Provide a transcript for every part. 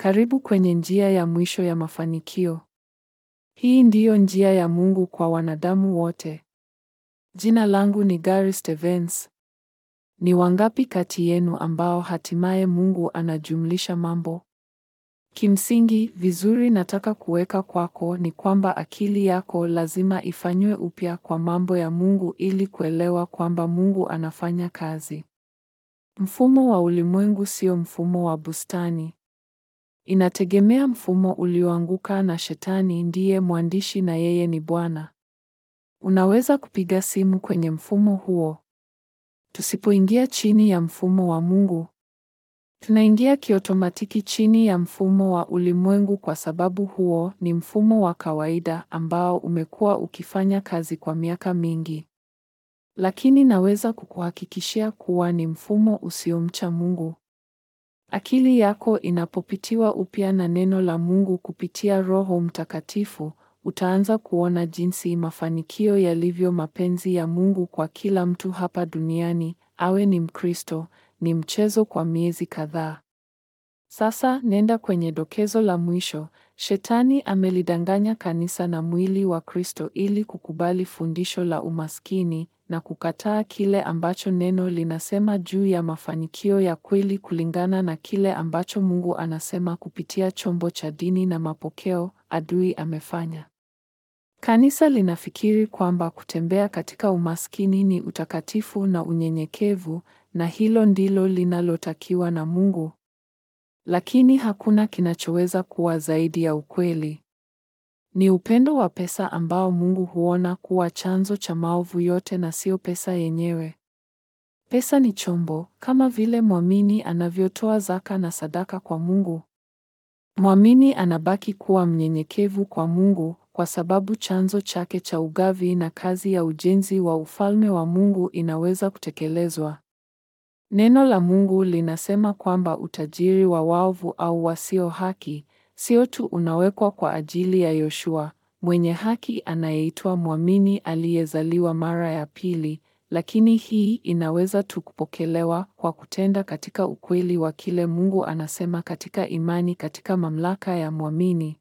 Karibu kwenye njia ya mwisho ya mafanikio. Hii ndiyo njia ya Mungu kwa wanadamu wote. Jina langu ni Gary Stevens. Ni wangapi kati yenu ambao hatimaye Mungu anajumlisha mambo? Kimsingi, vizuri nataka kuweka kwako ni kwamba akili yako lazima ifanywe upya kwa mambo ya Mungu ili kuelewa kwamba Mungu anafanya kazi. Mfumo wa ulimwengu sio mfumo wa bustani. Inategemea mfumo ulioanguka na Shetani ndiye mwandishi na yeye ni Bwana. Unaweza kupiga simu kwenye mfumo huo. Tusipoingia chini ya mfumo wa Mungu, tunaingia kiotomatiki chini ya mfumo wa ulimwengu kwa sababu huo ni mfumo wa kawaida ambao umekuwa ukifanya kazi kwa miaka mingi. Lakini naweza kukuhakikishia kuwa ni mfumo usiomcha Mungu. Akili yako inapopitiwa upya na neno la Mungu kupitia Roho Mtakatifu, utaanza kuona jinsi mafanikio yalivyo mapenzi ya Mungu kwa kila mtu hapa duniani, awe ni Mkristo, ni mchezo kwa miezi kadhaa. Sasa nenda kwenye dokezo la mwisho. Shetani amelidanganya kanisa na mwili wa Kristo ili kukubali fundisho la umaskini na kukataa kile ambacho neno linasema juu ya mafanikio ya kweli kulingana na kile ambacho Mungu anasema kupitia chombo cha dini na mapokeo adui amefanya. Kanisa linafikiri kwamba kutembea katika umaskini ni utakatifu na unyenyekevu na hilo ndilo linalotakiwa na Mungu. Lakini hakuna kinachoweza kuwa zaidi ya ukweli. Ni upendo wa pesa ambao Mungu huona kuwa chanzo cha maovu yote na sio pesa yenyewe. Pesa ni chombo, kama vile mwamini anavyotoa zaka na sadaka kwa Mungu. Mwamini anabaki kuwa mnyenyekevu kwa Mungu kwa sababu chanzo chake cha ugavi na kazi ya ujenzi wa ufalme wa Mungu inaweza kutekelezwa. Neno la Mungu linasema kwamba utajiri wa waovu au wasio haki sio tu unawekwa kwa ajili ya Yoshua, mwenye haki anayeitwa mwamini aliyezaliwa mara ya pili, lakini hii inaweza tu kupokelewa kwa kutenda katika ukweli wa kile Mungu anasema katika imani katika mamlaka ya mwamini.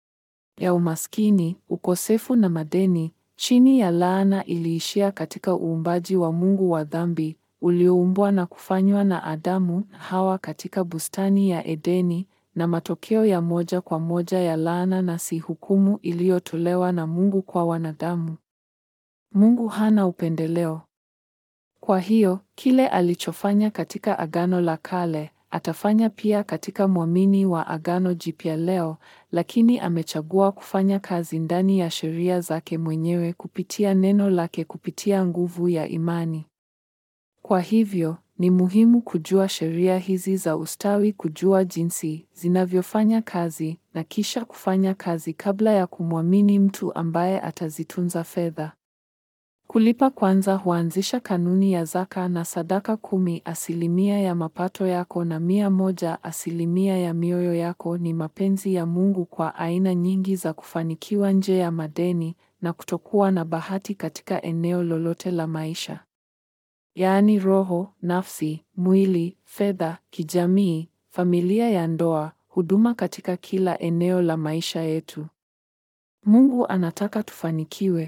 Ya umaskini, ukosefu na madeni, chini ya laana iliishia katika uumbaji wa Mungu wa dhambi ulioumbwa na kufanywa na Adamu na Hawa katika bustani ya Edeni na matokeo ya moja kwa moja ya laana na si hukumu iliyotolewa na Mungu kwa wanadamu. Mungu hana upendeleo. Kwa hiyo, kile alichofanya katika Agano la Kale, atafanya pia katika mwamini wa Agano Jipya leo, lakini amechagua kufanya kazi ndani ya sheria zake mwenyewe kupitia neno lake kupitia nguvu ya imani. Kwa hivyo, ni muhimu kujua sheria hizi za ustawi, kujua jinsi zinavyofanya kazi na kisha kufanya kazi kabla ya kumwamini mtu ambaye atazitunza fedha. Kulipa kwanza huanzisha kanuni ya zaka na sadaka kumi asilimia ya mapato yako na mia moja asilimia ya mioyo yako ni mapenzi ya Mungu kwa aina nyingi za kufanikiwa nje ya madeni na kutokuwa na bahati katika eneo lolote la maisha. Yaani roho, nafsi, mwili, fedha, kijamii, familia ya ndoa, huduma katika kila eneo la maisha yetu. Mungu anataka tufanikiwe.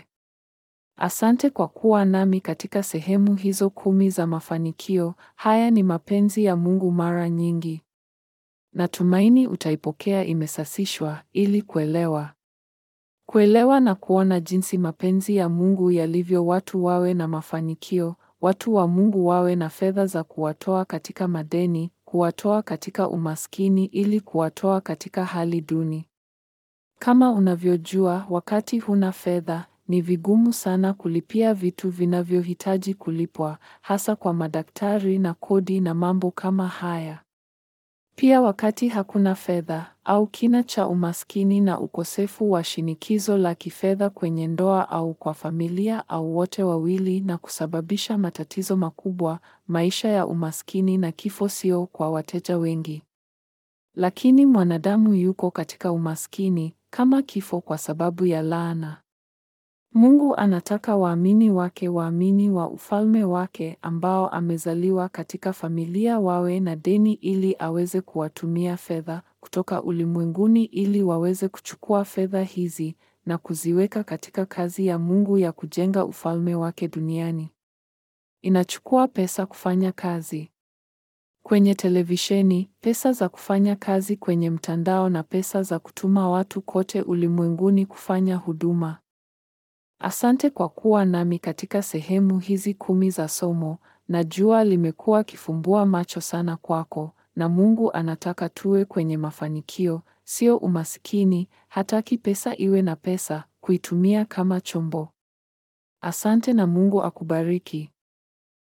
Asante kwa kuwa nami katika sehemu hizo kumi za mafanikio. Haya ni mapenzi ya Mungu mara nyingi. Natumaini utaipokea imesasishwa ili kuelewa. Kuelewa na kuona jinsi mapenzi ya Mungu yalivyo watu wawe na mafanikio, watu wa Mungu wawe na fedha za kuwatoa katika madeni, kuwatoa katika umaskini ili kuwatoa katika hali duni. Kama unavyojua, wakati huna fedha, ni vigumu sana kulipia vitu vinavyohitaji kulipwa, hasa kwa madaktari na kodi na mambo kama haya. Pia wakati hakuna fedha au kina cha umaskini na ukosefu wa shinikizo la kifedha kwenye ndoa au kwa familia au wote wawili na kusababisha matatizo makubwa, maisha ya umaskini na kifo sio kwa wateja wengi. Lakini mwanadamu yuko katika umaskini kama kifo kwa sababu ya laana. Mungu anataka waamini wake waamini wa ufalme wake ambao amezaliwa katika familia wawe na deni ili aweze kuwatumia fedha kutoka ulimwenguni ili waweze kuchukua fedha hizi na kuziweka katika kazi ya Mungu ya kujenga ufalme wake duniani. Inachukua pesa kufanya kazi kwenye televisheni, pesa za kufanya kazi kwenye mtandao na pesa za kutuma watu kote ulimwenguni kufanya huduma. Asante kwa kuwa nami katika sehemu hizi kumi za somo. Najua limekuwa kifumbua macho sana kwako, na Mungu anataka tuwe kwenye mafanikio, sio umasikini. Hataki pesa iwe na pesa, kuitumia kama chombo. Asante na Mungu akubariki.